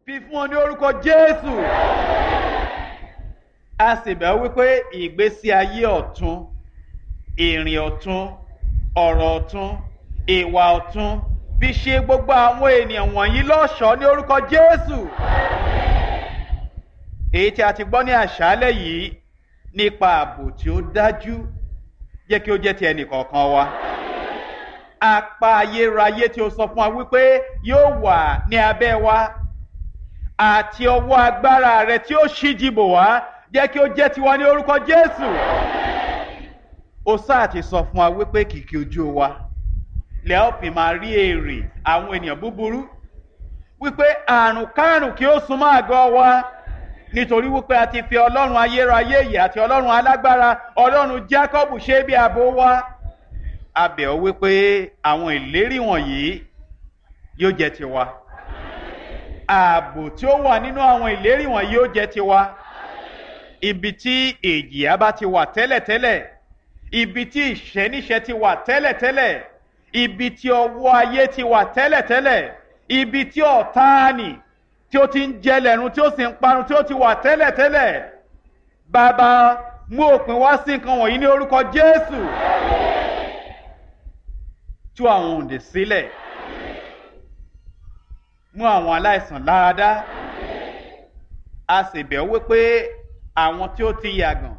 fi fún ọ ní orúkọ jésù a sì bẹ̀ wípé ìgbésí ayé ọ̀tún ìrìn ọ̀tún ọ̀rọ̀ ọ̀tún ìwà ọ̀tún fi ṣe gbogbo àwọn ènìyàn wọ̀nyí lọ́ṣọ̀ọ́ ní orúkọ jésù èyí tí a ti gbọ́ ní àṣálẹ̀ yìí nípa ààbò tí ó dájú jẹ́ kí ó jẹ́ ti ẹnì kọ̀ọ̀kan wa apá ayérayé tí ó sọ fún wa wípé yóò wà ní abẹ́ wa àti ọwọ́ agbára rẹ tí ó ṣíjìbò wá jẹ́ kí ó jẹ́ tiwa ní orúkọ jésù ó sáà ti sọ fún wa wípé kìkì ojú wa lẹ́ọ̀pì máa rí èrè àwọn ènìyàn búburú wípé àrùn kárùn kí ó súnmọ́ àgọ́ wa nítorí wípé a ti fi ọlọ́run ayérayé yìí àti ọlọ́run alágbára ọlọ́run jacob ṣe bí ààbò wa a bẹ̀ ọ́ wípé àwọn ìlérí wọ̀nyí yóò jẹ́ tiwa ààbò tí ó wà nínú àwọn ìlérí wọ̀nyí yóò jẹ́ tiwa ibi tí èjìyà bá ti wà tẹ́lẹ̀tẹ́lẹ̀ ibi tí ìṣẹ́níṣẹ́ ti wà tẹ́lẹ̀tẹ́lẹ̀ ibi tí ọwọ́ ayé ti wà tẹ́lẹ̀tẹ́lẹ̀ ibi tí ọ̀táàní tí ó ti ń jẹlẹ̀run tí ó sì ń parun tí ó ti wà tẹ́lẹ̀tẹ́lẹ̀ bàbá mú òpin wá sí nǹkan wọ̀nyí ní orúkọ jésù tú àwọn òǹdè sílẹ̀ mú àwọn aláìsàn láradá a sì bẹ̀ wípé àwọn tí ó ti yàgàn